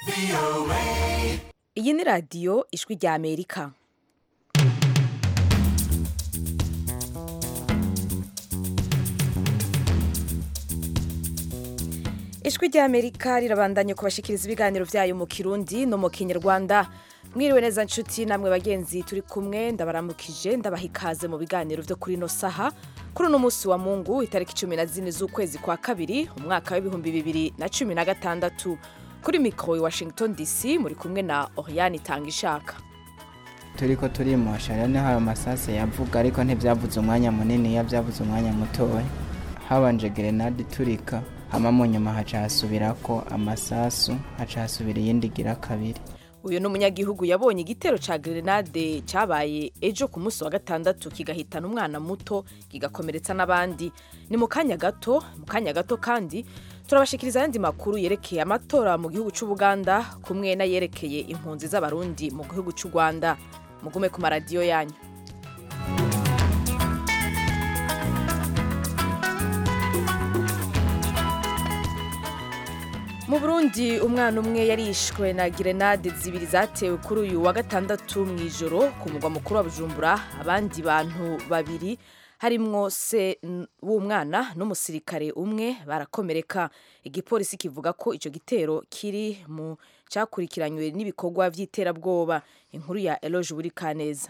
iyi ni radiyo ijwi rya amerika ijwi rya amerika rirabandanya kubashikiriza ibiganiro byayo mu kirundi no mu kinyarwanda mwiriwe neza nshuti namwe bagenzi turi kumwe ndabaramukije ndabaha ikaze mu biganiro byo kuri ino saha kuri uno munsi wa mungu itariki cumi na zine z'ukwezi kwa kabiri umwaka w'ibihumbi bibiri na cumi na gatandatu kuri mikoro i washington dc muri kumwe na oriane itanga ishaka turiko turimosha rero niho ayo masase yavuga ariko ntibyavuze umwanya munini iyo byavuze umwanya mutoya habanje gerenade iturika hama mu nyuma haca hasubirako amasasu haca hasubira iyindi igira kabiri uyu ni umunyagihugu yabonye igitero ca grenade cyabaye ejo ku munsi wa gatandatu kigahitana umwana muto kigakomeretsa n'abandi ni mu kanya gato mu kanya gato kandi turabashikiriza ayandi makuru yerekeye amatora mu gihugu cy'u Buganda kumwe n'ayerekeye impunzi z'abarundi mu gihugu cy'u Rwanda mugume ku maradiyo yanyu mu burundi umwana umwe yarishwe na gerenade zibiri zatewe kuri uyu wa gatandatu mu ijoro ku mugwa mukuru wa bujumbura abandi bantu babiri harimwo se w'umwana n'umusirikare umwe barakomereka igipolisi kivuga ko icyo gitero kiri mu cyakurikiranywe n'ibikorwa by'iterabwoba inkuru ya eloge buri kaneza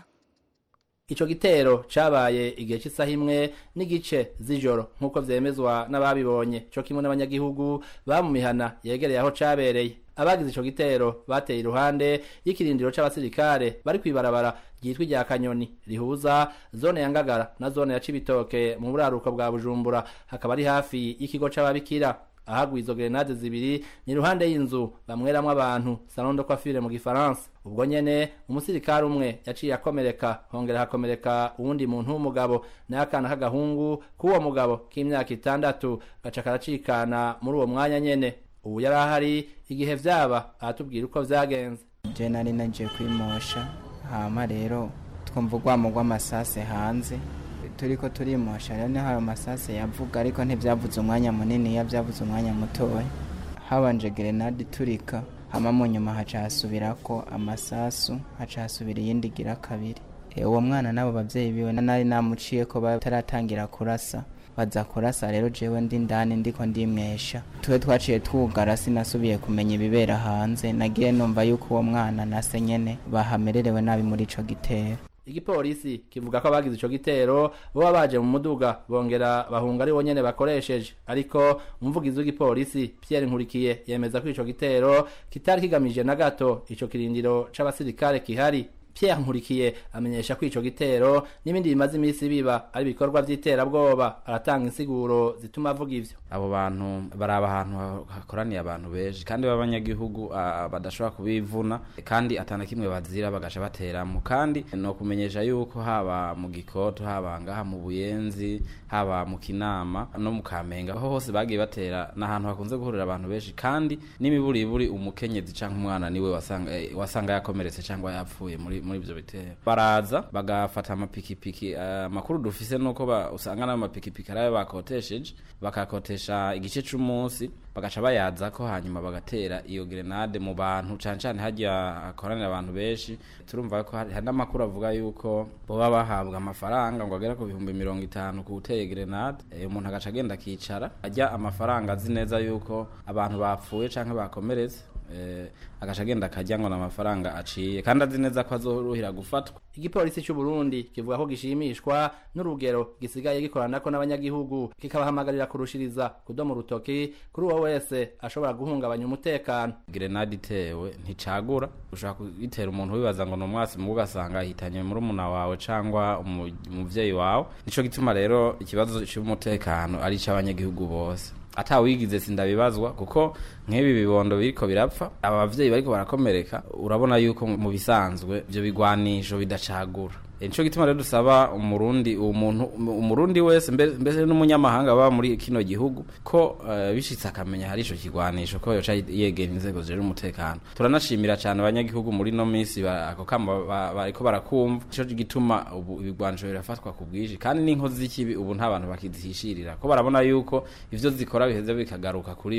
Ico gitero cabaye igihe cy'isaha imwe n'igice z'ijoro nk'uko vyemezwa n'ababibonye co kimwe n'abanyagihugu ba mu mihana yegereye aho cabereye abagize ico gitero bateye iruhande y'ikirindiro c'abasirikare bari kwibarabara ryitwa rya kanyoni rihuza zone ya ngagara na zone ya cibitoke mu buraruko bwa bujumbura hakaba ari hafi y'ikigo c'ababikira ahagwa izo grenade zibiri ni iruhande y'inzu bamweramwo abantu salon de coiffure mu gifaransa ubwo nyene umusirikare umwe yaciye akomereka hongera hakomereka uwundi muntu w'umugabo naye akana k'agahungu k'uwo mugabo k'imyaka itandatu gaca karacikana muri uwo mwanya nyene ubu yari ahari igihe vyaba aratubwira uko vyagenze je nari nagiye kwimosha hama rero twumva urwamo rw'amasase hanze turiko turimosha rero niho ayo masase yavuga ariko ntibyavuze umwanya munini iyo byavuze umwanya mutoya habanje gerenade iturika hama mu nyuma haca hasubirako amasasu haca hasubira iyindi igira kabiri e, uwo mwana n'abo bavyeyi biwe nari namuciye ko bataratangira kurasa baza kurasa rero jewe ndi ndani ndiko ndimwesha tuwe twaciye twugara sinasubiye kumenya ibibera hanze nagiye numva yuko uwo mwana nase nyene bahamererewe nabi muri ico gitero igipolisi kivuga ko abagize ico gitero boba baje mu muduga bongera bahunga ari nyene bakoresheje ariko umuvugizi w'igipolisi Pierre Nkurikiye yemeza ko ico gitero kitari kigamije na gato ico kirindiro c'abasirikare kihari Pierre Nkurikiye amenyesha ko ico gitero n'ibindi bimaze imisi biba ari ibikorwa vy'iterabwoba aratanga insiguro zituma avuga ivyo abo bantu baraba ahantu hakoraniye abantu benshi kandi b'abanyagihugu badashobora kubivuna kandi atana kimwe bazira bagasha bateramo kandi no kumenyesha yuko haba mu gikoto haba ngaha mu buyenzi haba mu kinama no mu kamenge aho hose bagiye batera n'ahantu hakunze guhurira abantu benshi kandi n'imiburiburi umukenyezi canke umwana niwe wasanga wasanga yakomeretse cyangwa yapfuye muri muri ivyo bitero baraza bagafata amapikipiki amakuru uh, dufise nuko usanga n'ayo mapikipiki arayo bakotesheje bakakotesha igice c'umunsi bagaca bayaza ko hanyuma bagatera iyo grenade mu bantu cane cane harya hakoranira abantu benshi turumva ko hari n'amakuru avuga yuko boba bahabwa amafaranga ngo agera ku bihumbi mirongo itanu ku uteye grenade e, umuntu agaca agenda akicara ajya amafaranga azi neza yuko abantu bapfuye canke bakomeretse eh, agaca agenda akarya ngo n'amafaranga aciye kandi azi neza ko azoruhira gufatwa igipolisi cy'u Burundi kivuga ko gishimishwa n'urugero gisigaye gikoranako n'abanyagihugu kikabahamagarira kurushiriza kudoma urutoki kuri uwo wese ashobora guhungabanya umutekano grenade itewe nticagura ushobora kuyitera umuntu wibaza ngo ni umwasi mu ugasanga ahitanye muri umuna wawe cyangwa umuvyeyi wawe nico gituma rero ikibazo cy'umutekano ari icy'abanyagihugu bose atawigize sindabibazwa kuko nk'ibi bibondo biriko birapfa aba bavyeyi bariko barakomereka urabona yuko mu bisanzwe ivyo bigwanisho bidacagura nico gituma rero dusaba umurundi umuntu umurundi wese mbese n'umunyamahanga baba muri kino gihugu ko uh, bishitse akamenya hari ico kigwanisho ko yoca yegera inzego zije umutekano turanashimira cyane abanyagihugu muri no minsi ako kama bariko barakumva ico gituma ubu ibigwanisho birafatwa ku bwinshi kandi n'inkozi z'ikibi ubu nta bantu bakizihishirira ko barabona yuko ivyo zikora biheze bikagaruka kuri bo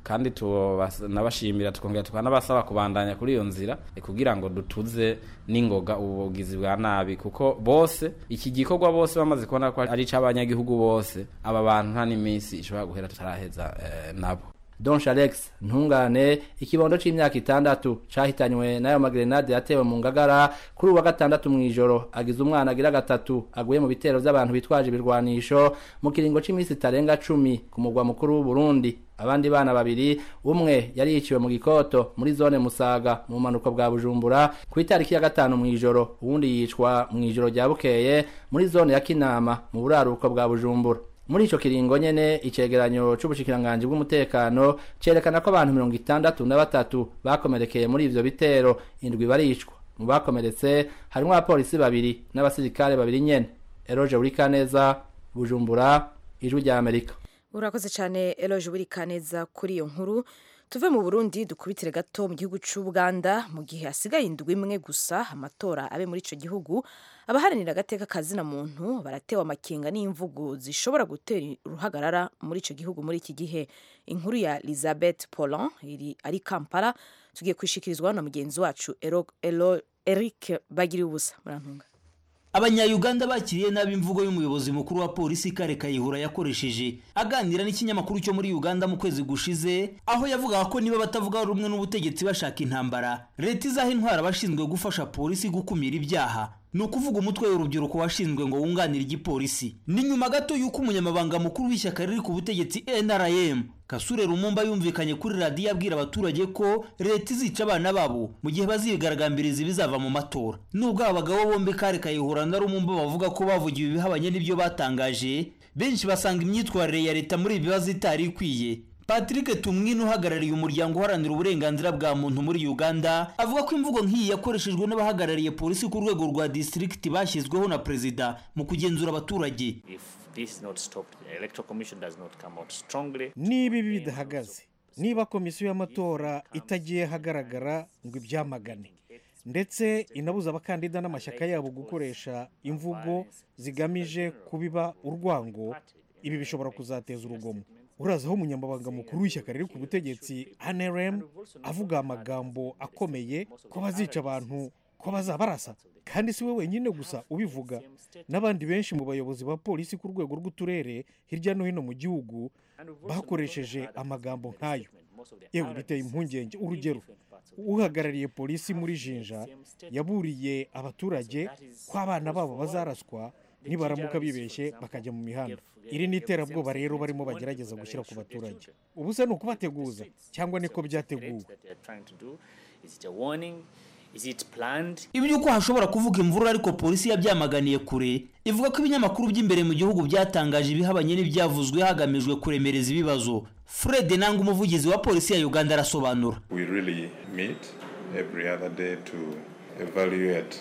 kandi tubas- nabashimira tukongera tukanabasaba kubandanya kuri iyo nzira eh, kugira ngo dutuze n'ingoga ubugizi bwa nabi kuko bose iki gikorwa bose bamaze kubona ko ari ic'abanyagihugu bose aba bantu nta n'iminsi ishobora guhera tutaraheza eh, nabo Don Alex ntungane ikibondo c'imyaka itandatu cahitanywe n'ayo magrenade yatewe mu ngagara kuri uwa gatandatu mw'ijoro agize umwana agira gatatu aguye mu bitero vy'abantu bitwaje ibirwanisho mu kiringo c'imisi itarenga cumi ku mugwa mukuru w'u Burundi abandi bana babiri umwe yari yiciwe mu gikoto muri zone Musaga mu manuko bwa Bujumbura ku itariki ya gatanu mw'ijoro uwundi yicwa mw'ijoro rya Bukeye muri zone ya Kinama mu buraruko bwa Bujumbura muri ico kiringo nyene icegeranyo c'ubushikiranganji bw'umutekano cerekana ko abantu mirongo itandatu na batatu bakomerekeye muri ivyo bitero indwi baricwa mu bakomeretse harimwo abapolisi babiri n'abasirikare babiri nyene eroje urikaneza bujumbura ijwi rya amerika urakoze cyane eloge wirikaneza kuri iyo nkuru tuve mu burundi dukubitire gato mu gihugu cy'ubuganda mu gihe hasigaye indwi imwe gusa amatora abe muri icyo gihugu abaharanira agateka kazina muntu baratewe amakenga n'imvugo zishobora gutera uruhagarara muri icyo gihugu muri iki gihe inkuru ya elizabeth polon iri ari kampala tugiye kwishikirizwa na mugenzi wacu Ero- Elo- eric bagiriye ubusa murantunga abanyayuganda bakiriye nabi imvugo y'umuyobozi mukuru wa polisi kare kayihura yakoresheje aganira n'ikinyamakuru cyo muri uganda mu kwezi gushize aho yavugaga ko niba batavuga rumwe n'ubutegetsi bashaka intambara leta izaha intwara abashinzwe gufasha polisi gukumira ibyaha ni ukuvuga umutwe w'urubyiruko washinzwe ngo wunganire igipolisi ni nyuma gato y'uko umunyamabanga mukuru w'ishyaka riri ku butegetsi nrm kasure rumumba yumvikanye kuri radiyo abwira abaturage ko leta izica abana babo mu gihe bazigaragambiriza ibizava mu matora nubwo aba bagabo bombi kare kayihura na rumumba bavuga ko bavugiwe ibihabanye n'ibyo batangaje benshi basanga imyitwarire ya leta muri ibi bibazo itari ikwiye patrick tumwine uhagarariye umuryango uharanira uburenganzira bwa muntu muri uganda avuga ko imvugo nk'iyi yakoreshejwe n'abahagarariye polisi ku rwego rwa disitirigiti bashyizweho na perezida mu kugenzura abaturage If this is not stopped, the electoral commission does not come out strongly. niba ibi bidahagaze niba komisiyo y'amatora itagiye ahagaragara ngo ibyamagane ndetse inabuza abakandida n'amashyaka yabo gukoresha imvugo zigamije kubiba urwango ibi bishobora kuzateza urugomo urazi aho umunyamabanga mukuru w'ishyaka riri ku butegetsi anrm avuga amagambo akomeye ko bazica abantu ko bazabarasa kandi si we wenyine gusa ubivuga n'abandi benshi mu bayobozi ba polisi ku rwego rw'uturere hirya no hino mu gihugu bakoresheje amagambo nk'ayo yewe biteye impungenge urugero uhagarariye polisi muri jinja yaburiye abaturage ko abana babo bazaraswa nibaramuka bibeshye bakajya mu mihanda iri ni iterabwoba rero barimo bagerageza gushyira ku baturage ubu se ni ukubateguza cyangwa niko byateguwe That they are trying to do. Is it a warning? Is it planned? iby'uko hashobora kuvuga imvururu ariko polisi yabyamaganiye kure ivuga ko ibinyamakuru by'imbere mu gihugu byatangaje ibihabanye n'ibyavuzwe hagamijwe kuremereza ibibazo fred nanga umuvugizi wa polisi ya uganda arasobanura We really meet every other day to evaluate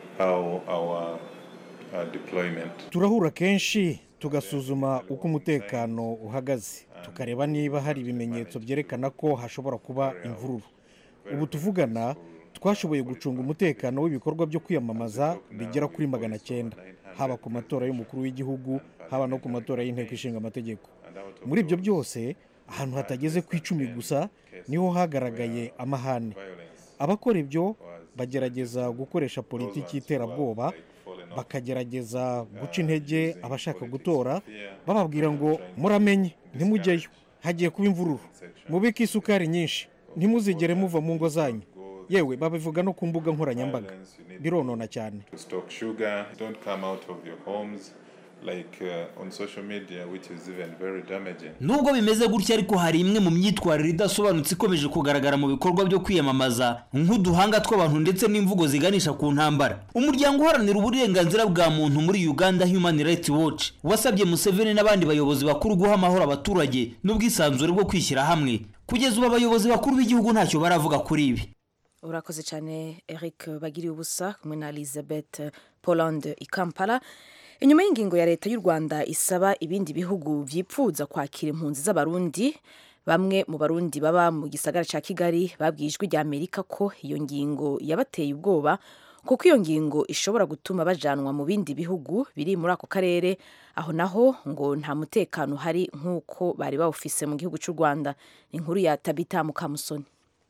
how our uh, deployment turahura kenshi tugasuzuma uko umutekano uhagaze tukareba niba hari ibimenyetso byerekana ko hashobora kuba imvururu ubu tuvugana twashoboye gucunga umutekano w'ibikorwa byo kwiyamamaza bigera kuri magana cyenda haba ku matora y'umukuru w'igihugu haba no ku matora y'inteko ishinga amategeko muri ibyo byose ahantu hatageze ku icumi gusa niho hagaragaye amahane abakora ibyo bagerageza gukoresha politiki y'iterabwoba bakagerageza guca intege abashaka gutora bababwira ngo muramenye ntimujyeyo hagiye kuba imvururu mubike isukari nyinshi ntimuzigere muva mu ngo zanyu yewe babivuga no ku mbuga nkoranyambaga bironona cyane to stock sugar. Don't come out of your homes like uh, on social media, which is even very damaging. nubwo bimeze gutya ariko hari imwe mu myitwarire idasobanutse ikomeje kugaragara mu bikorwa byo kwiyamamaza nk'uduhanga tw'abantu ndetse n'imvugo ziganisha ku ntambara umuryango uharanira uburenganzira bwa muntu muri uganda human rights watch wasabye museveni n'abandi bayobozi bakuru guha amahoro abaturage n'ubwisanzure bwo kwishyira hamwe kugeza ubu abayobozi bakuru b'igihugu ntacyo baravuga kuri ibi urakoze cyane eric bagiriye ubusa kumwe na elizabeth poland i kampala inyuma y'ingingo ya leta y'u rwanda isaba ibindi bihugu byipfuza kwakira impunzi z'abarundi bamwe mu barundi baba mu gisagara cya kigali babwiye ijwi rya amerika ko iyo ngingo yabateye ubwoba kuko iyo ngingo ishobora gutuma bajanwa mu bindi bihugu biri muri ako karere aho naho ngo nta mutekano uhari nk'uko bari bawufise mu gihugu cy'u rwanda inkuru ya tabita mukamusoni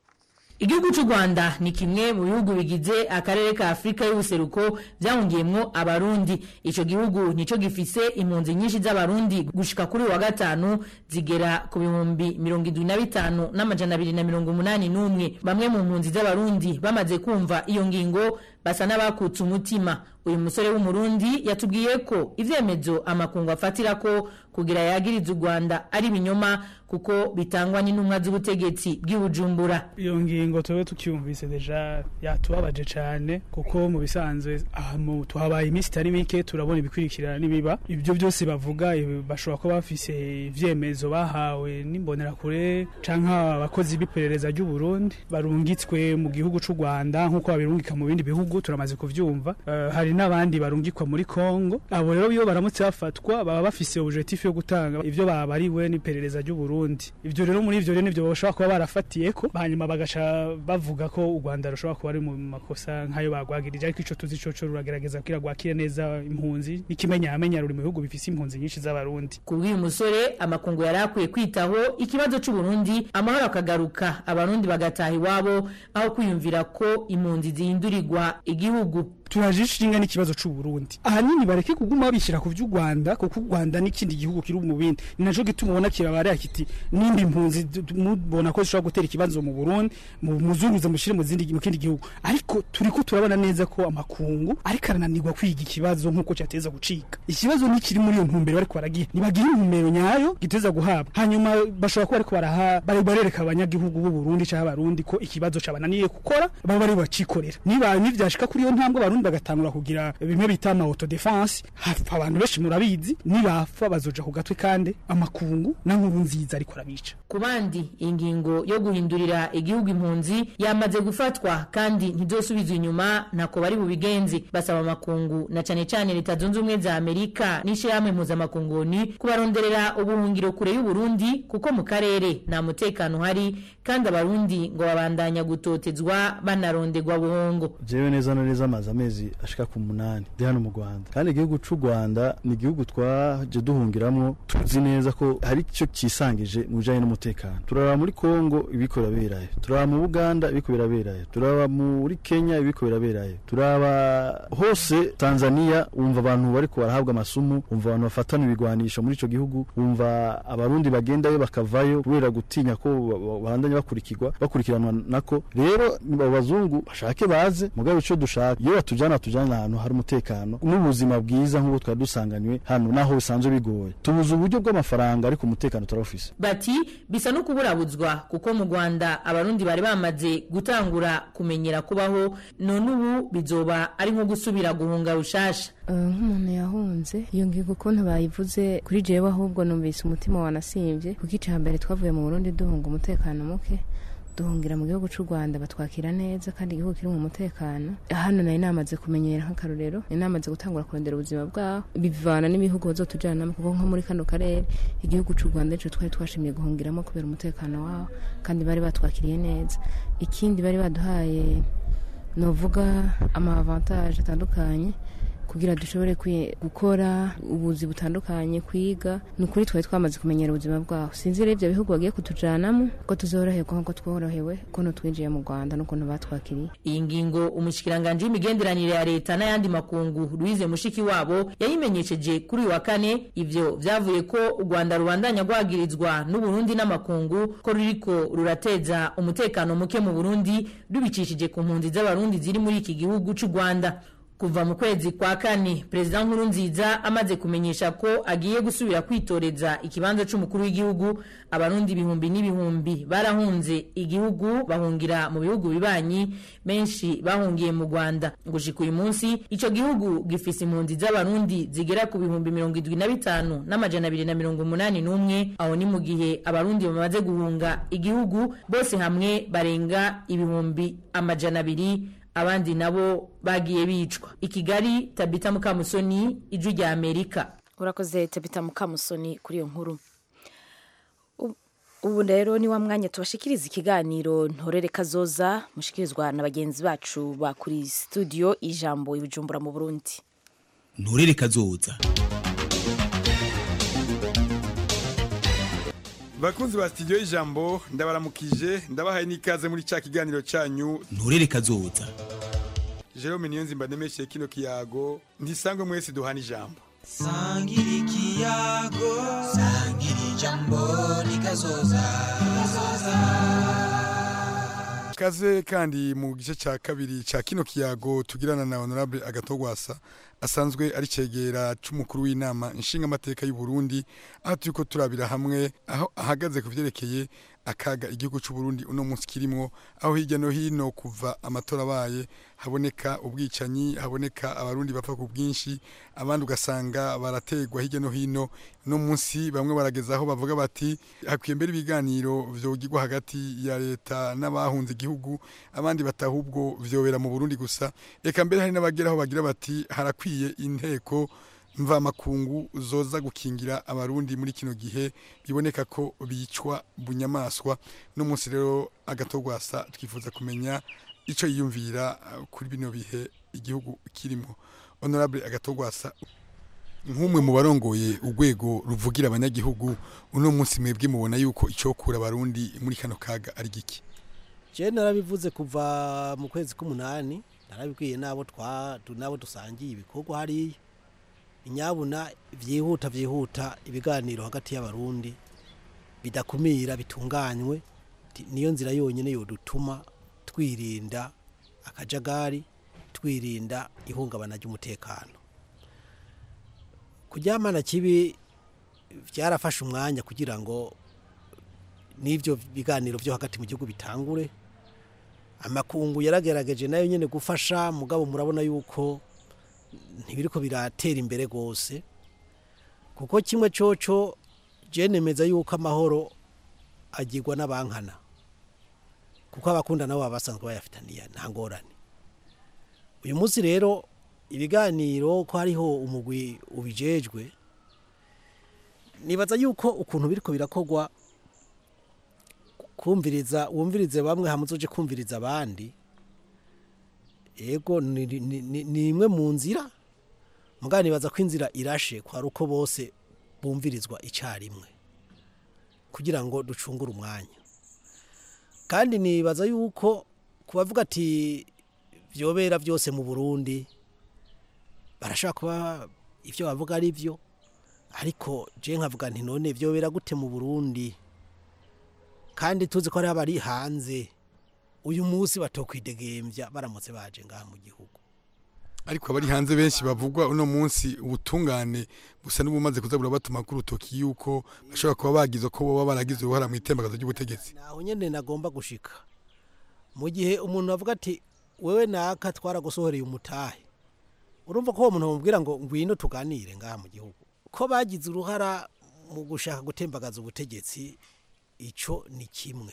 igihugu cy'u rwanda ni kimwe mu bihugu bigize akarere ka afurika y'ubuseruko byahungiyemwo abarundi icyo gihugu nicyo gifise impunzi nyinshi z'abarundi gushika kuri wa gatanu zigera ku bihumbi mirongo indwi na bitanu n'amajana abiri na mirongo umunani n'umwe bamwe mu mpunzi z'abarundi bamaze kumva iyo ngingo basa n'abakutse umutima uyu musore w'umurundi yatubwiye ko ivyemezo amakungu afatira ko kugira yagiriza u rwanda ari ibinyoma kuko bitangwa n'intumwa z'ubutegetsi bw'ibujumbura iyo ngingo tuba tucyumvise deja yatubabaje cyane kuko mu bisanzwe ahantu tuhabaye iminsi itari mike turabona ibikurikirana n'ibiba ibyo byose bavuga bashobora kuba bafise ivyemezo bahawe n'imbonerakure canke abakozi b'iperereza ry'u Burundi barungitswe mu gihugu c'u Rwanda nk'uko babirungika mu bindi bihugu turamaze kuvyumva uh, hari n'abandi barungikwa muri Kongo abo rero iyo baramutse bafatwa baba bafise objectif yo gutanga ivyo babariwe n'iperereza ry'u Burundi ivyo rero muri ivyo rero nivyo bashobora kuba barafatiyeko hanyuma bagaca bavuga ko u Rwanda rushobora kuba ari mu makosa nk'ayo bagwagirije ariko ico tuzi coco ruragerageza kugira gwakire neza impunzi n'ikimenyamenya ruri mu bihugu bifise impunzi nyinshi z'abarundi kubw'uyu musore amakungu yari akwiye kwitaho ikibazo c'u Burundi amahoro akagaruka abarundi bagataha iwabo aho kwiyumvira ko impunzi zihindurirwa igihugu turajishinga n'ikibazo c'u Burundi ahanini bareke kuguma bishyira ku vy'u Rwanda kuko u Rwanda n'ikindi gihugu kiri mu bindi ni naco gituma ubona kirabare kiti nimba impunzi mubona ko zishobora gutera ikibazo mu Burundi muzunguza mushire mu zindi mu kindi gihugu ariko turiko turabona neza ko amakungu ariko arananirwa kwiga ikibazo nk'uko cyateza gucika ikibazo ni kiri muri iyo ntumbero bariko baragira nibagira intumbero nyayo giteza guhabwa hanyuma bashobora kuba ariko baraha bari barereka abanyagihugu b'u Burundi cyangwa abarundi ko ikibazo cabananiye gukora baba bari bacikorera niba nivyashika kuri iyo ntambwe abarundi bagatangura kugira bimwe bita ama auto defense hapfa abantu benshi murabizi nibapfa bazoja ku gatwe kandi amakungu na nkuru nziza ariko arabica ku bandi ingingo yo guhindurira igihugu impunzi yamaze gufatwa kandi ntizosubizwa inyuma ntako bari bubigenzi basaba amakungu na cane cane leta zunze ubumwe za amerika n'ishirahamwe mpuzamakunguni kubaronderera ubuhungiro kure y'uburundi kuko mu karere nta mutekano uhari kandi abarundi ngo babandanya gutotezwa banaronderwa buhongo jewe neza na neza amazi amezi ashika ku munani ndi hano mu rwanda kandi igihugu c'u rwanda ni igihugu twaje duhungiramwo tuzi neza ko hari icyo cyisangije mu bijanye n'umutekano turaba muri kongo ibiko biraberayo turaba mu buganda ibiko biraberayo turaba muri kenya ibiko biraberayo turaba hose tanzania wumva abantu bariko barahabwa amasumu wumva abantu bafatana ibigwanisho muri ico gihugu wumva abarundi bagendayo bakavayo kubera gutinya ko babandanya bakurikirwa bakurikiranwa nako rero abo bazungu bashake baze mugabo ico dushaka iyo batujana batujana ahantu hari umutekano n'ubuzima bwiza nk'ubu twari dusanganywe hano naho bisanzwe bigoye tubuze uburyo bw'amafaranga ariko umutekano turawufise bati bisa no kuburabuzwa kuko mu rwanda abarundi bari bamaze gutangura kumenyera kubaho none ubu bizoba ari nko gusubira guhunga rushasha nk'umuntu yahunze iyo ngingo ukuntu bayivuze kuri jewe ahubwo numvise umutima wanasimbye kuko icya mbere twavuye mu burundi duhunga umutekano muke duhungira mu gihugu cy'u rwanda batwakira neza kandi igihugu kiri mu mutekano hano nari namaze kumenyera nk'akarorero nari namaze gutangura kurondera ubuzima bwaho bivana n'ibihugu bazotujanamo kuko nko muri kano karere igihugu cy'u rwanda nicyo twari twashimiye guhungiramo kubera umutekano waho kandi bari batwakiriye neza ikindi bari baduhaye novuga ama avantage atandukanye kugira dushobore gukora ubuzi butandukanye kwiga ni ukuri twari twamaze kumenyera ubuzima bwaho sinzi rero ibyo bihugu bagiye kutujanamo ko tuzoroherwa nk'uko tworohewe ukuntu twinjiye mu rwanda n'ukuntu batwakiriye iyi ngingo umushikiranganji w'imigenderanire ya leta n'ayandi makungu louise mushiki wabo yayimenyesheje kuri uyu wa kane ivyo vyavuye ko u rwanda rubandanya rwagirizwa n'uburundi n'amakungu ko ruriko rurateza umutekano muke mu burundi rubicishije ku mpunzi z'abarundi ziri muri iki gihugu c'u rwanda kuva mu kwezi kwa kane perezida nkuru nziza amaze kumenyesha ko agiye gusubira kwitoreza ikibanza c'umukuru w'igihugu abarundi ibihumbi n'ibihumbi barahunze igihugu bahungira mu bihugu bibanyi benshi bahungiye mu rwanda gushika uyu munsi ico gihugu gifise impunzi z'abarundi zigera ku bihumbi mirongo indwi na bitanu n'amajana abiri na mirongo umunani n'umwe aho ni mu gihe abarundi bamaze guhunga igihugu bose hamwe barenga ibihumbi amajana abiri abandi nabo bagiye bicwa i kigali tabita mukamusoni ijwi rya amerika urakoze tabita mukamusoni kuri iyo nkuru ubu rero ni wa mwanya tubashikiriza ikiganiro ntorere kazoza mushikirizwa na bagenzi bacu ba kuri studio ijambo ibijumbura mu burundi nturere kazoza bakunzi ba studio y'ijambo ndabaramukije ndabahaye n'ikaze muri cya kiganiro cyanyu nturere kazoza jerome niyonzimba nemeshe kino kiyago ntisangwe mwese duhana ijambo sangira ikiyago sangira ijambo rikazoza kaze kandi mu gice cya kabiri cya kino kiyago tugirana na honorable agatogwasa asanzwe ari cegera c'umukuru w'inama nshingamateka y'u Burundi aho turiko turabira hamwe aho ahagaze ku vyerekeye akaga igihugu c'u Burundi uno munsi kirimo aho hirya no hino kuva amatora abaye haboneka ubwicanyi haboneka abarundi bapfa ku bwinshi abandi ugasanga barategwa hirya no hino no munsi bamwe barageza aho bavuga bati hakwiye mbere ibiganiro vyogirwa hagati ya leta n'abahunze igihugu abandi batahubwo vyobera mu Burundi gusa eka mbere hari n'abageraho bagira bati harakwiye inteko mvamakungu zoza gukingira abarundi muri kino gihe biboneka ko bicwa bunyamaswa no munsi rero agatogwasa twifuza kumenya ico yiyumvira uh, kuri bino bihe igihugu kirimo honorable agatogwasa nk'umwe mu barongoye urwego ruvugira abanyagihugu uno munsi mwebwe mubona yuko icokura abarundi muri kano kaga ari giki je narabivuze kuva mu kwezi k'umunani narabibwiye nabo twa nabo dusangiye ibikorwa hariya inyabuna vyihuta vyihuta ibiganiro hagati y'abarundi bidakumira bitunganywe niyo nzira yonyine yodutuma twirinda akajagari twirinda ihungabana ry'umutekano kuryamana kibi byarafashe umwanya kugira ngo n'ibyo biganiro byo hagati mu gihugu bitangure amakungu yaragerageje nayo nyine gufasha mugabo murabona yuko ntibiriko biratera imbere rwose kuko kimwe coco nemeza yuko amahoro agirwa n'abankana kuko abakunda nabo baba basanzwe bayafitaniye nta ngorane uyu munsi rero ibiganiro ko hariho umugwi ubijejwe nibaza yuko ukuntu biriko birakorwa kumviriza wumvirize bamwe hamuzoje kumviriza abandi ego ni imwe mu nzira mugabo nibaza ko inzira irashe kwari uko bose bumvirizwa icyarimwe kugira ngo ducungure umwanya kandi nibaza yuko kubavuga ati byobera byose mu burundi barashobora kuba ibyo bavuga ari byo ariko je nkavuga nti none byobera gute mu burundi kandi tuzi ko hari abari hanze uyu munsi batokwidegembya baramutse baje ngaha mu gihugu ariko abari hanze benshi bavugwa uno munsi ubutungane busa n'ubumaze kuzabura batuma ku rutoki yuko bashobora kuba bagize ko baba baragize uruhara mu itembagazo ry'ubutegetsi naho nyene nagomba gushika mu gihe umuntu avuga ati wewe naka twaragusohoreye umutahe urumva ko uwo muntu bamubwira ngo ngwino tuganire ngaha mu gihugu ko bagize uruhara mu gushaka gutembagaza ubutegetsi ico ni kimwe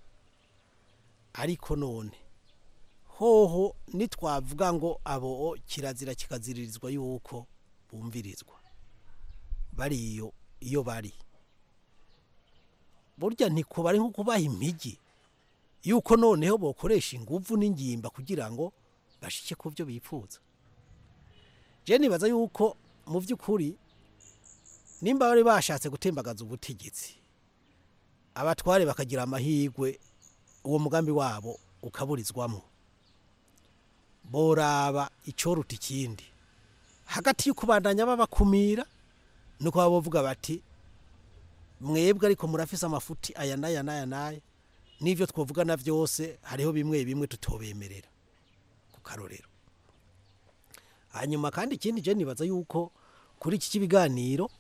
ariko none hoho nitwavuga ngo abo kirazira kikaziririzwa yuko bumvirizwa bariyo iyo bari burya ntikuba nko kubaha impigi yuko noneho bokoresha inguvu n'ingimba kugira ngo bashike ku byo bifuza je nibaza yuko mu by'ukuri nimba bari bashatse gutembagaza ubutegetsi abatware bakagira amahirwe uwo mugambi wabo ukaburizwamo boraba icoruta ikindi hagati y'ukubandanya babakumira nuko baba bavuga bati mwebwe ariko murafise amafuti aya n'aya n'aya n'aya n'ibyo twavugana byose hariho bimwe bimwe tutobemerera ku karorero hanyuma kandi ikindi je nibaza yuko kuri iki kibiganiro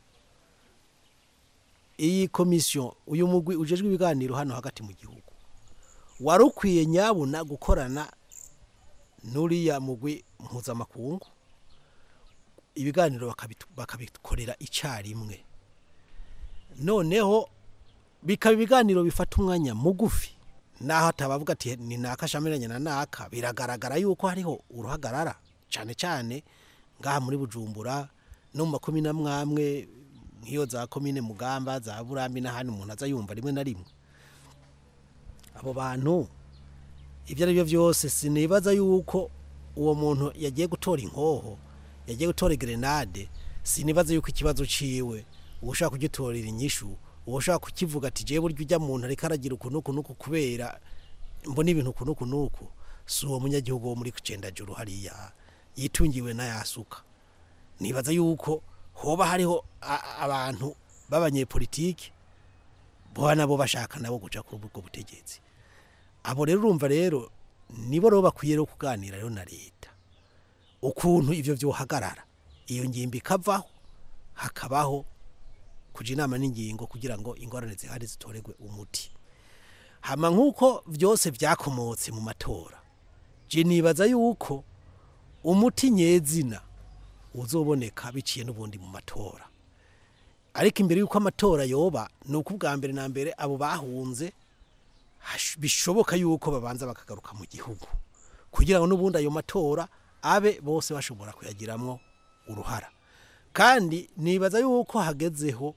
iyi komisiyo uyu mugwi ujejwe ibiganiro hano hagati mu gihugu wari ukwiye nyabuna gukorana n'uriya mugwi mpuzamakungu ibiganiro bakabikorera icyarimwe noneho bikaba ibiganiro bifata umwanya mugufi naho atabavuga ati ni naka shamiranye na naka biragaragara yuko hariho uruhagarara cyane cyane ngaha muri bujumbura no mu makumi n'amwamwe nk'iyo za komine mugamba za burambi n'ahandi umuntu aza yumva rimwe na rimwe abo bantu ibyo ari byo byose sinibaza yuko uwo muntu yagiye gutora inkoho yagiye gutora grenade sinibaza yuko ikibazo ciwe uwo ushaka kugitorera inyishu uwo ushaka kukivuga ati jewe burya ujya muntu ariko aragira uku n'uku n'uku kubera mbona ibintu uku n'uku n'uku si uwo munyagihugu wo muri kucendajuru hariya yitungiwe n'ayasuka nibaza yuko hoba hariho a- abantu b'abanyepolitiki boba nabo bashaka nabo guca kuri ubwo butegetsi abo rero urumva rero nibo rero bakwiye rero kuganira rero na leta ukuntu ivyo vyohagarara iyo ngimbi ikavaho hakabaho kuja inama n'ingingo kugira ngo ingorane zihari zitoregwe umuti hama nk'uko vyose vyakomotse mu matora je nibaza yuko umuti nyezina uzoboneka biciye n'ubundi mu matora ariko imbere y'uko amatora yoba ni uko ubwa mbere na mbere abo bahunze hash- bishoboka yuko babanza bakagaruka mu gihugu kugira ngo n'ubundi ayo matora abe bose bashobora kuyagiramwo uruhara kandi nibaza yuko hagezeho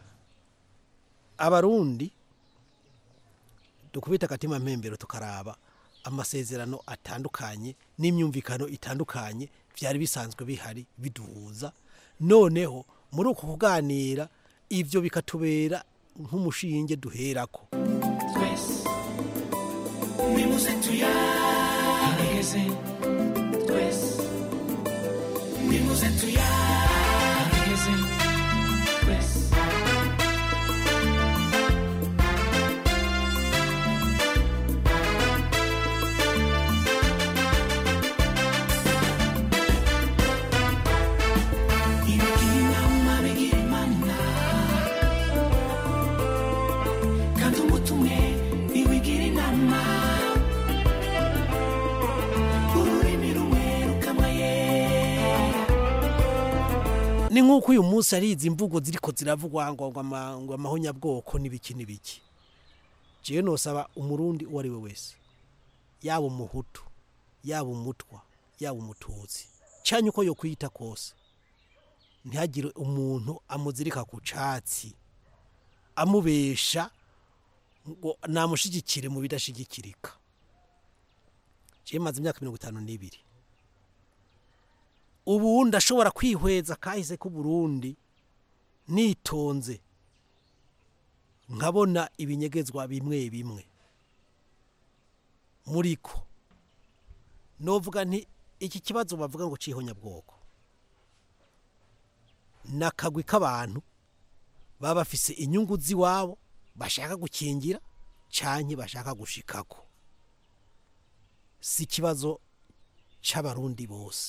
abarundi dukubita akatima mpembero tukaraba amasezerano atandukanye n'imyumvikano itandukanye byari bisanzwe bihari biduhuza noneho muri uko kuganira ibyo bikatubera nk'umushinge duherako twese nimuze tuyaregeze twese nimuze tuyaregeze twese ibigira inama bigira imana kandi umuti umwe ntiwigira inama ururimi rumwe rukamayera ni nk'uko uyu munsi ari izi mvugo ziriko ziravugwa ngo ngo ama- ngo amahonyabwoko n'ibiki n'ibiki jewe nosaba umurundi uwo ari we wese yaba umuhutu yaba umutwa yaba umututsi cyane uko yokwiyita kose ntihagire umuntu amuzirika ku catsi amubesha ngo namushigikire mu bidashigikirika jewe maze imyaka mirongo itanu n'ibiri ubu ndashobora kwihweza kahise k'uburundi nitonze nkabona ibinyegezwa bimwe bimwe muri ko novuga nti iki kibazo bavuga ngo cihonyabwoko ni akagwi k'abantu baba bafise inyungu z'iwabo bashaka gukingira canke bashaka gushikako si ikibazo c'abarundi bose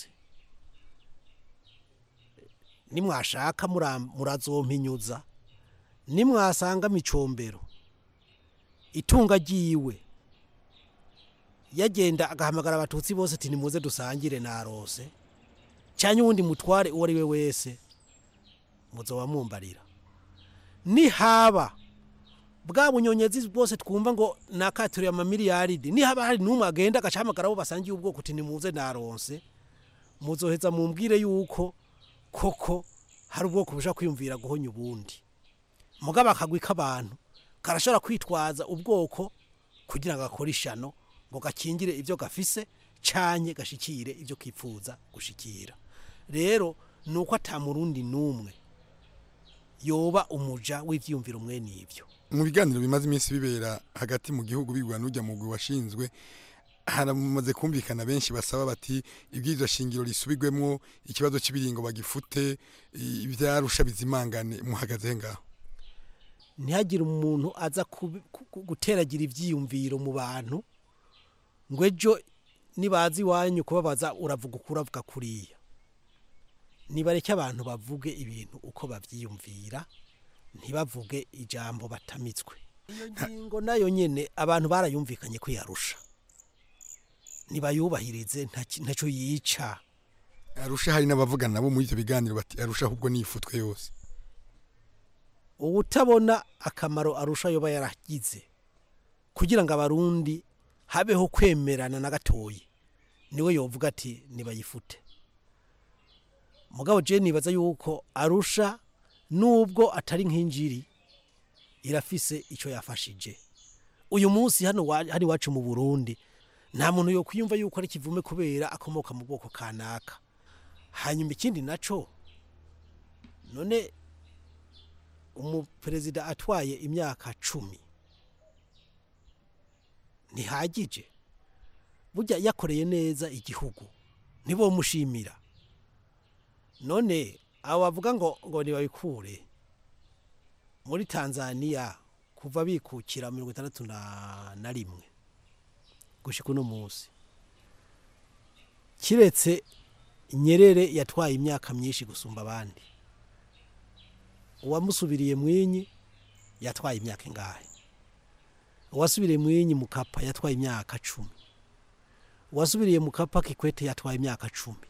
nimwashaka mura- murazompinyuza nimwasanga micombero itunga ryiwe yagenda agahamagara abatutsi bose ati nimuze dusangire narose cyane uwundi mutware uwo ari we wese muzoba mumbarira nihaba bwa bunyonyezi bwose twumva ngo nakaturiye amamiliyaridi nihaba hari n'umwe agenda agacahamagara abo basangiye ubwoko uti nimuze naronse muzoheza mumbwire yuko koko hari ubwoko bushaka kwiyumvira guhonya ubundi mugabo akagwi k'abantu karashobora kwitwaza ubwoko kugira ngo gakore ishano ngo gakingire ibyo gafise canye gashikire ibyo kipfuza gushikira rero ni uko atamurundi n'umwe yoba umuja w'ivyiyumviro mwene ivyo mu biganiro bimaze iminsi bibera hagati mu gihugu bigwa n'ujya mu mugwi washinzwe haramaze kumvikana benshi basaba bati ibwirizwa shingiro risubirwemo ikibazo cy'ibiringo bagifute i- ivyarusha bizimangane muhagaze ngaho ntihagire umuntu aza kubi- ku- ku- guteragira ivyiyumviro mu bantu ngo ejo nibaza iwanyu kubabaza uravuga uko uravuga kuriya nibareke abantu bavuge ibintu uko bavyiyumvira ntibavuge ijambo batamitswe iyo ngingo nayo nyene abantu barayumvikanye kwiyarusha nibayubahirize nta- ntaco yica arusha hari n'abavugana nabo muri ivyo biganiro bati arusha ahubwo nifutwe yose ubutabona akamaro arusha yoba yaragize kugira ngo abarundi habeho kwemerana na gatoyi niwe yovuga ati nibayifute mugabo je nibaza yuko arusha nubwo atari nk'injiri irafise icyo yafashije uyu munsi hano wa- hano iwacu mu burundi nta muntu yo kwiyumva yuko ari kivume kubera akomoka mu bwoko kanaka hanyuma ikindi naco none umuperezida atwaye imyaka cumi ntihagije burya yakoreye neza igihugu ntibomushimira none abo bavuga ngo ngo ntibabikure muri tanzania kuva bikukira mirongo itandatu na na rimwe gushika uno munsi kiretse nyerere yatwaye imyaka myinshi gusumba abandi uwamusubiriye mwinyi yatwaye imyaka ingahe uwasubiriye mwinyi mukapa yatwaye imyaka cumi uwasubiriye mukapa kikwete yatwaye imyaka cumi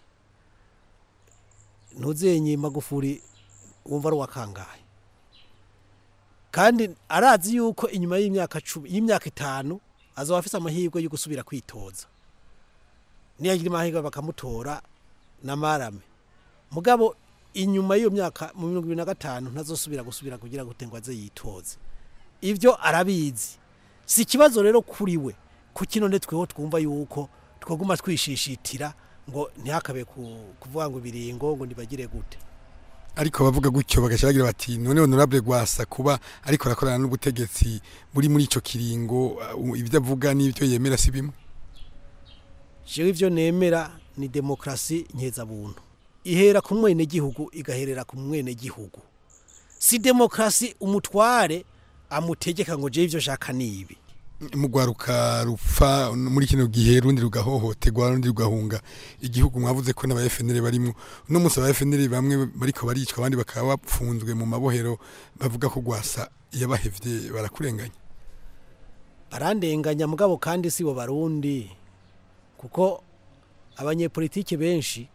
ntuzenye magufuri wumva ari uwa kangahe kandi arazi yuko inyuma y'imyaka cumi y'imyaka itanu azaba afite amahirwe yo gusubira kwitoza niyagira amahirwe bakamutora na marame mugabo inyuma y'iyo myaka mu mirongo ibiri na gatanu ntazosubira gusubira kugira ngo ngo aze yitoze ibyo arabizi si ikibazo rero kuri we ku kino tweho twumva yuko twaguma twishishitira ngo ntihakabe ku- kuvuga ngo ibiringo ngo ntibagire gute ariko bavuga gutyo bagashyiragira bati none honorable gwasa kuba ariko arakorana n'ubutegetsi buri muri ico kiringo uh, ibyo avuga n'ibyo yemera si bimwe jewe ivyo nemera ni demokrasi nkeza-buntu ihera ku mwenegihugu igaherera ku mwenegihugu si demokrasi umutware amutegeka ngo jewe ivyo shaka nibi mugwaruka rupfa muri kino gihe rundi rugahohoterwa rundi rugahunga igihugu mwavuze ko n'aba FNL barimo uno munsi aba FNL bamwe bariko baricwa abandi bakaba bapfunzwe mu mabohero bavuga ko gwasa yabahevye barakurenganya barandenganya mugabo kandi si bo barundi kuko abanyepolitike benshi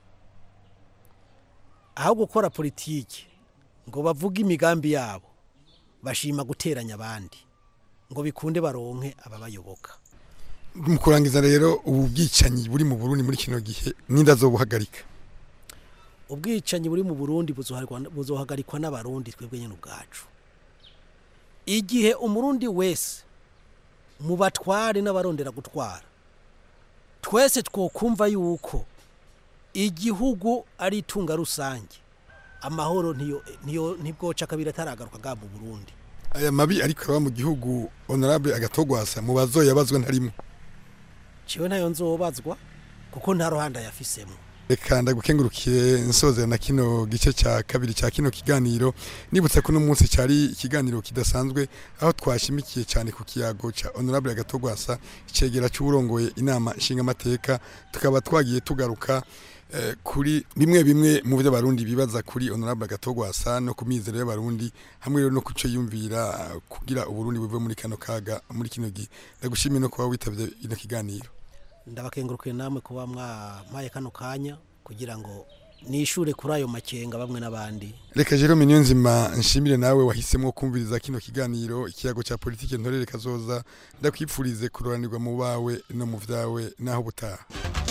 aho gukora politike ngo bavuge imigambi yabo bashima guteranya abandi ngo bikunde baronke ababayoboka mu kurangiza rero ubu bwicanyi buri mu Burundi muri kino gihe ninda zobuhagarika ubwicanyi buri mu burundi buzoharwa- buzohagarikwa n'abarundi twebwe nyine ubwacu igihe umurundi wese mu batware n'abarondera gutwara twese twokumva yuko igihugu ari itunga rusange amahoro ntiyo ntiyo ntibwoca kabiri ataragaruka bwa mu burundi aya mabi ariko araba mu gihugu honorable agatogwasa mu bazoyabazwa ntarimo ciwe ntayo nzobazwa kuko nta ruhande yafisemo reka ndagukengurukiye nsozera na kino gice cya kabiri cya kino kiganiro nibutse ko uno munsi cyari ikiganiro kidasanzwe aho twashimikiye cyane ku kiyago cya honorable agatogwasa icegera cy'uburongoye inama nshingamateka tukaba twagiye tugaruka eh, kuri bimwe bimwe mu byo abarundi bibaza kuri honorable agatogwasa no ku mizero y'abarundi hamwe rero no ku cyo yumvira eh, kugira uburundi buve muri kano kaga muri kino gihe ndagushimiye no kuba witabye ino kiganiro ndabakengurukiye namwe kuba mwampaye kano kanya kugira ngo nishure kuri ayo makenga bamwe n'abandi reka jerome niyo nzima nshimire nawe wahisemo kumviriza kino kiganiro ikiyago cya politiki ntorere kazoza ndakwipfurize kuroranirwa mu bawe no mu vyawe naho butaha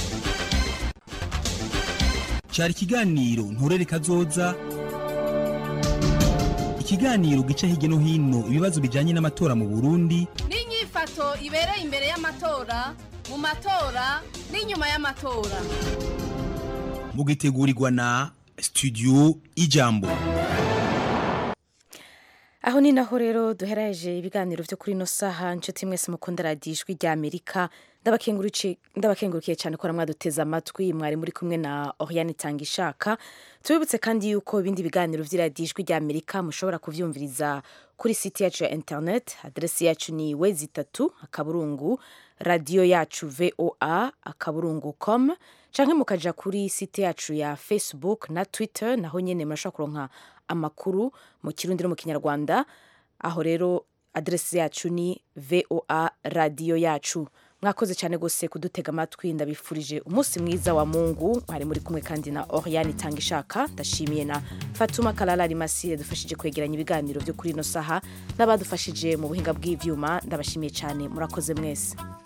cyari ikiganiro nturere kazoza ikiganiro gica hirya no hino ibibazo bijyanye n'amatora mu burundi n'inyifato ibereye imbere y'amatora mu matora n'inyuma y'amatora mugitegurirwa na studio ijambo aho ni naho rero duheraje ibiganiro byo kuri ino saha inshuti mwese mukunda radiyo ijwi rya amerika ndabakenguruki- ndabakengurukiye cyane ko mwaduteze amatwi mwari muri kumwe na oriane itanga ishaka tubibutse kandi yuko ibindi biganiro by'iradiyo ijwi rya amerika mushobora kubyumviriza kuri site yacu ya internet aderesi yacu ni wezi itatu akaburungu radiyo yacu voa akaburungu com canke mukaja kuri site yacu ya facebook na twitter naho nyene murashobora kuronka amakuru mu kirundi no mu kinyarwanda aho rero aderesi yacu ni voa radiyo yacu mwakoze cyane rwose kudutega amatwi ndabifurije umunsi mwiza wa mungu mwari muri kumwe kandi na oriane itanga ishaka ndashimiye na fatuma karara rimasi yadufashije kwegeranya ibiganiro byo kuri ino saha n'abadufashije mu buhinga bw'ivyuma ndabashimiye cyane murakoze mwese